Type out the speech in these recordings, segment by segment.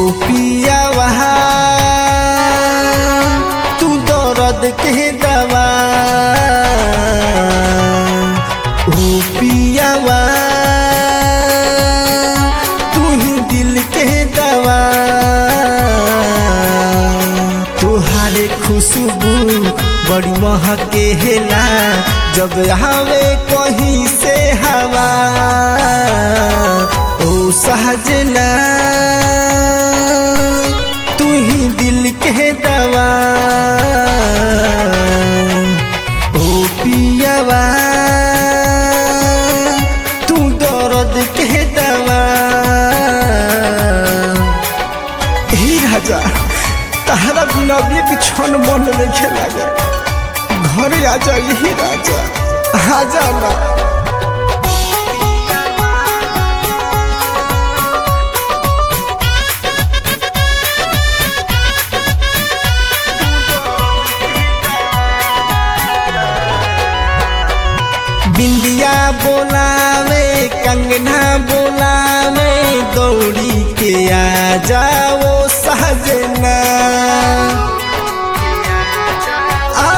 पियावा तू दर्द के दवा ओ पियावा तू ही दिल के दवा तुहारे खुशबू बड़ी महके हेला जब आवे कहीं से हवा ओ सहजना तू ही दिल के दवा ओ पियावा तू दर्द के दवा ही राजा तहरा गुलाबी के क्षण मन नहीं लगे घरे आ जा यही राजा आ जाना बिंदिया बोलावे कंगना बोलावे दौड़ी के आ जाओ सहजना आ,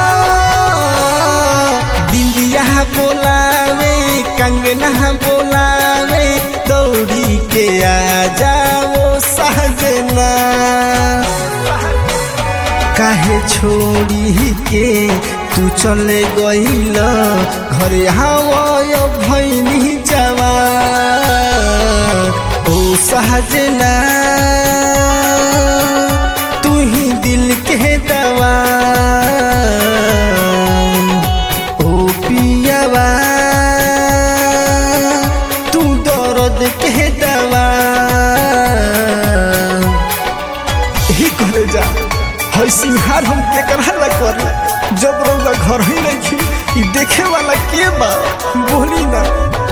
बिंदिया बोलावे कंगना बोलावे दौड़ी के आ जाओ सहजना काहे छोड़ी के तू चले गईल घरे हवाय भैनी जावा ओ सहजना तू ही दिल के दवा ओ पियावा तू दर्द के दवा ही करे जा हई सिंहार हम केकरा ला कर जब रौला घर ही नहीं खी ई देखे वाला के बा बोली ना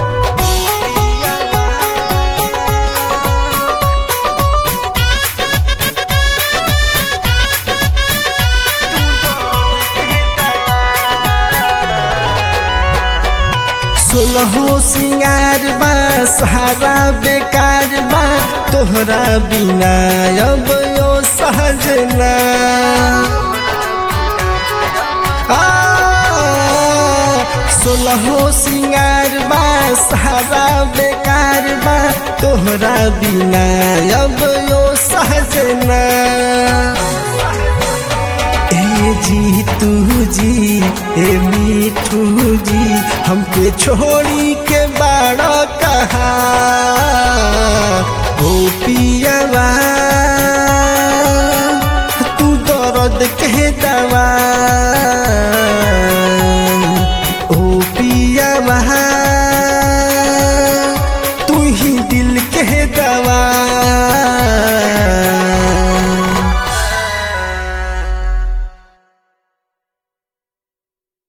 सोलहो सिंगार बा सहारा बेकार बा तोहरा बिना अब यो सहजना आ, सोलहो सिंगार बा सहारा बेकार बा तोहरा बिना अब यो सहजना ए जी तू जी ए मीठू जी हमके छोड़ी के बाड़ा कहा ओ पियावा तू दर्द के दवा ओ पियावा